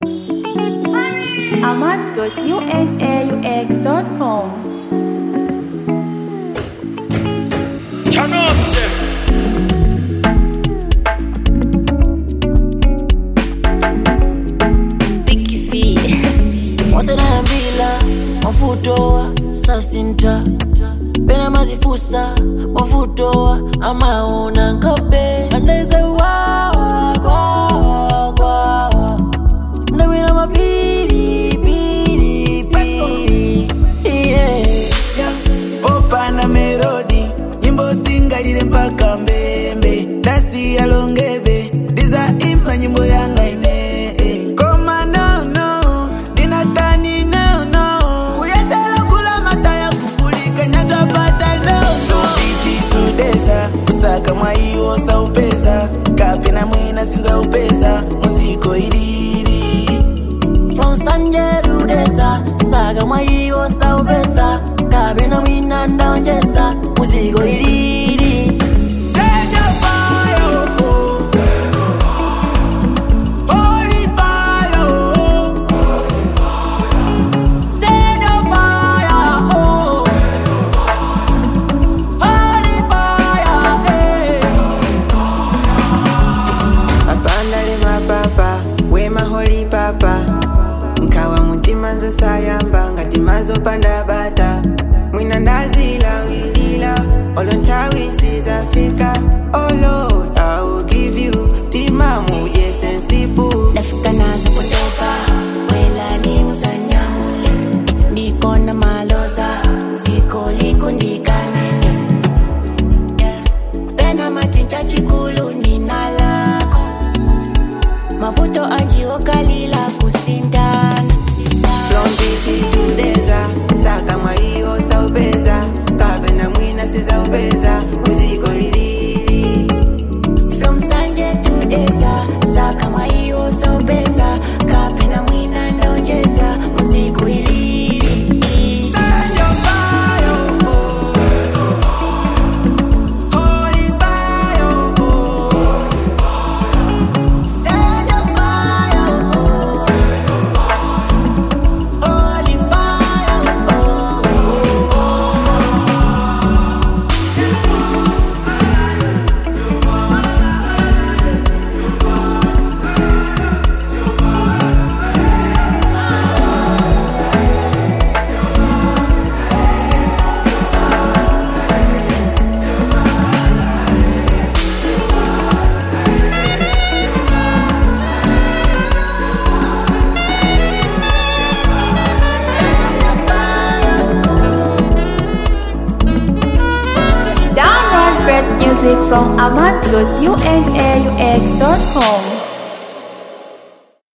ahmad.unaux.com. Turn up them. wasenayambila wafutowa sasinta pena mazifusa wafutowa amaona nkope anaize wawa kwawa kwawa ndawina mapiri piri piri yeah. popa na melodi nyimbo singalile mpaka mbembe dasi yalongeve ndiza imba nyimbo yanga ine eh. koma nono dinatani nono kuyesela kula mata ya kupulika nyazapata nono iti sudeza kusaka mwaiwo saupeza kapena mwina sinza upeza muziko ilili from sanjerudesa saga mwaiwo saupesa kabena mwina ndaonjesa muzigo ilili Set your fire, oh. Holy fire, oh. Set your fire, oh. Holy fire, hey. mapandale mapapa wemaholi papa nkawa mutima zosayamba ngati mazopanda bata mwina ndazilawilila olo nthawi sizafika oh lord i will give you timamu jesensipu ndafika nazo kutoka wela nimuzanyamule ndikona maloza ziko likundikanene yeah. pena matincha chikulu ninalako mavuto anjiokalila kusindana from biti tudeza saka mwaiyo saupeza kapena mwina sizaupeza muziko ilili from sanje tudeza saka mwaiwo saupeza kapena mwina ndonjeza muziku ilili Set your fire, oh. Holy fire, oh. Set your fire, oh. Holy fire, oh, oh, oh. Set your fire, oh. Download great music from ahmad.unaux.com.